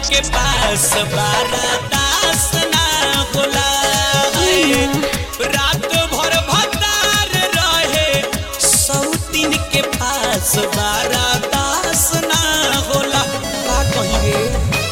के पास बारा दास ना होला है। रात भर भतार रहे सौतीन के पास बारा दास ना होला का कहिए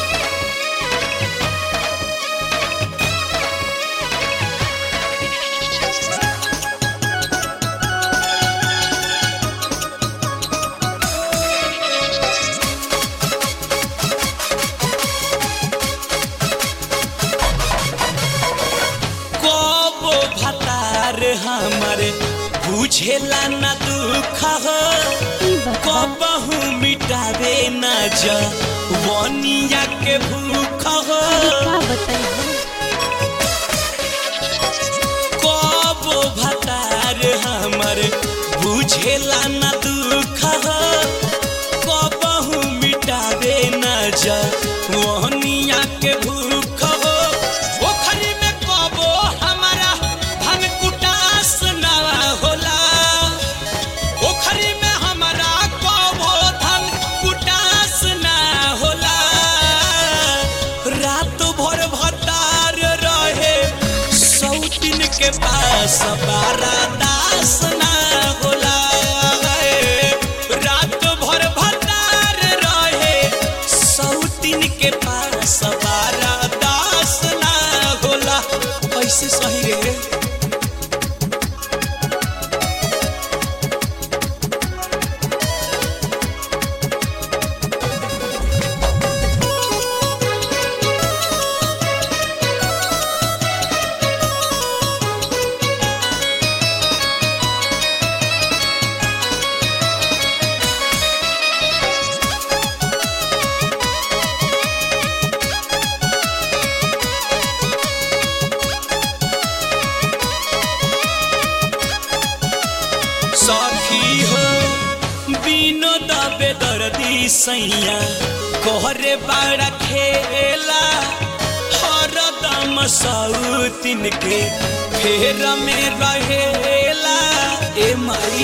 कबो भतार हमारे बुझेला ना दुख हो ई बता कबहू मिटावे ना जा वनिया के भूख हो का बताई कबो भतार हमारे बुझेला ना दुख हो कबहू मिटावे ना जा वनिया के भूख हो ओखरी में कबो हमारा धन कुटास ना होला ओखरी में हमारा कबो धन कुटास ना होला रात भर भतार रहे सौतीन के पास बारा दास ना होला रात भर भतार रहे सौतीन के पास बारा दास ना होला कैसे सही रे सखी हो बिनो दबे दर्दी सैया कोहरे बाड़ा खेला हरदम सौतिन के फेर में रहेला ए माई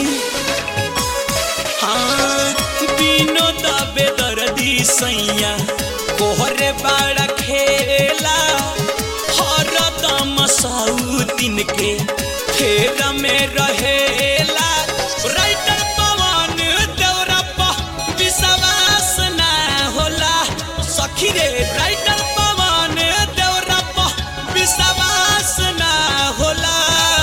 हाँ बिनो दबे दर्दी सैया कोहरे बाड़ा खेला हरदम सौतिन के फेर में रहेला राइटर पवन देवरप्पा विश्वास ना होला सखी रे राइटर पवन देवरप्पा विश्वास ना होला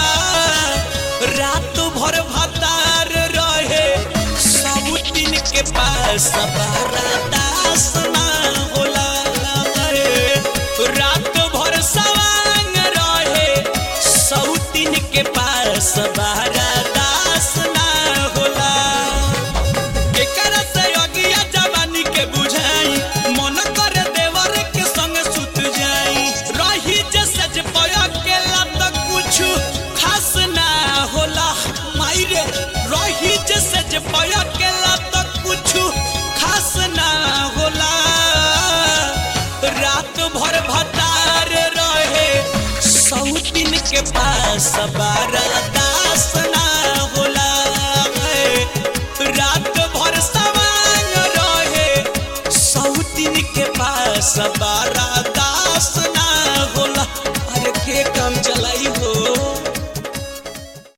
रात भर भतार रहे सब दिन के पास बारा दास ना होला रात भर सवांग रहे सौतीन के पास बारा दास ना होला केकरा से अगिया जवानी के बुझाई मन कर देवर के संग सुत जाई रही जे सज पया के लत कुछ खास ना होला माई रे रही जे सज पया के लत कुछ खास ना होला रात भर भतार रहे सौतीन के पास बारा दास ना होला रात भर सवांग रहे सौतीन के पास बा